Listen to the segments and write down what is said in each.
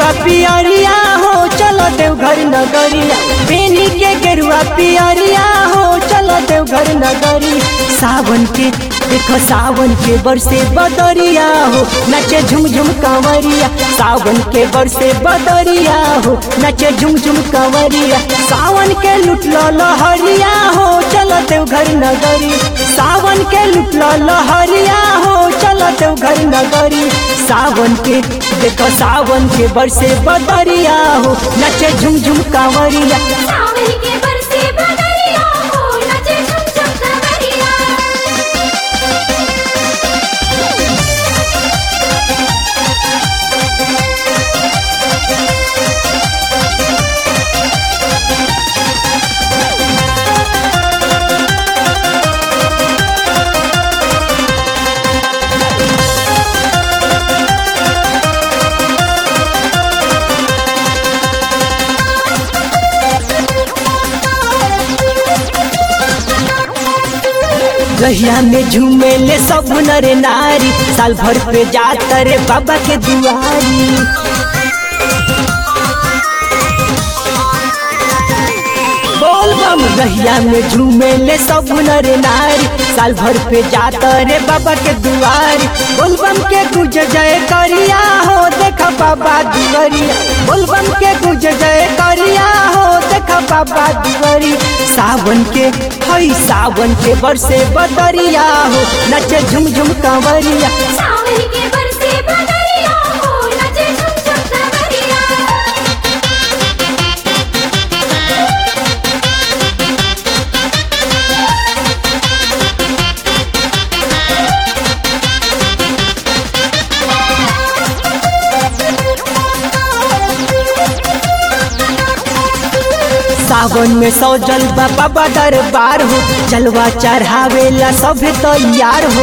गेरुआ पियरिया हो चलो देवघर नगरिया पेनी के गेरुआ पियरिया हो चलो देवघर नगरी सावन के देखो सावन के बरसे बदरिया हो नचे झुम झुम कंवरिया सावन के बरसे बदरिया हो नचे झुम झुम कंवरिया सावन के लुटलो लहरिया हो चलो देवघर नगरी सावन के लुटलो लहरिया हो चलो देवघर नगरी सावन के देखो सावन के बरसे बदरिया हो नचे झुम झुम कंवरिया सावन के बरसे बदरिया हो नचे झुम झुम कंवरिया रहिया में झूमे ले सब नर नारी साल भर पे जाता रे बाबा के दुआरी बोल बम रहिया में झूमे ले सब नर नारी साल भर पे जाता रे बाबा के दुआरी बोल बम के गुज जय करिया हो देखा बाबा दुआरिया बोल बम के गुज जय करिया हो देखा बाबा दुआरी सावन के हई सावन के बरसे बदरिया हो नचे झुम झुम कंवरिया सावन के बरसे बदरिया हो नचे झुम झुम कंवरिया सावन में सौ जलवा बाबा दरबार हो जलवा चढ़ावेला सब तैयार हो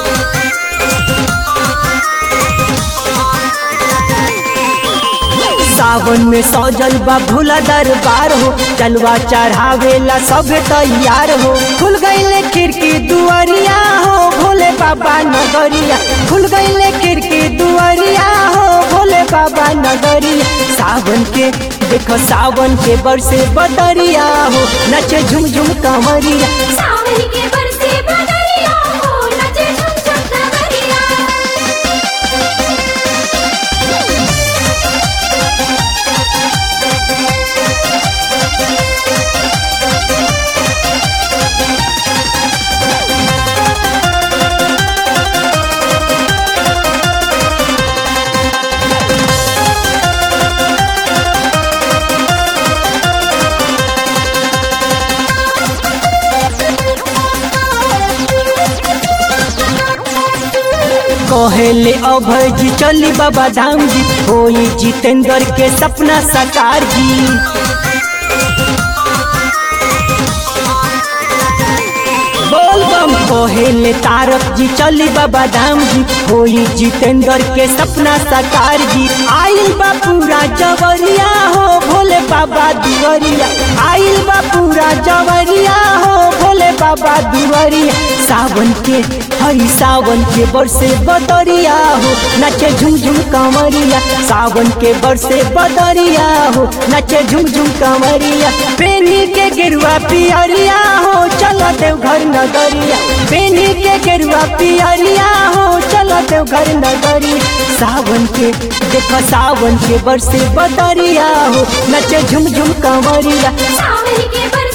सावन में सौ जलवा भोला दरबार हो जलवा चढ़ावेला सब तैयार हो खुल गईले खिड़की दुआरिया हो भोले बाबा नगरिया खुल गईले खिड़की दुआरिया हो भोले बाबा नगरिया सावन के देखो सावन के बरसे बदरिया हो नचे झुम झुम कंवरिया सावन के बरसे बदरिया हो नचे झुम झुम कंवरिया कहेले अभय जी चली बाबा धाम जी होई जितेंद्र के सपना साकार जी बोल बम कहेले तारक जी चली बाबा धाम जी होई जितेंद्र के सपना साकार जी आइल बा पूरा जवरिया हो भोले बाबा दुवरिया आइल बा पूरा जवरिया हो भोले बाबा दुवरिया सावन के हई सावन के बरसे बदरिया हो नचे झुम झुम कंवरिया सावन के बरसे बदरिया हो नचे झुम झुम कंवरिया पेनी के गेरुआ पियरिया हो चलो देवघर नगरिया पेनी के गेरुआ पियरिया हो चलो देवघर नगरी सावन के देखो सावन के बरसे बदरिया हो नचे झुम झुम कंवरिया सावन के बरसे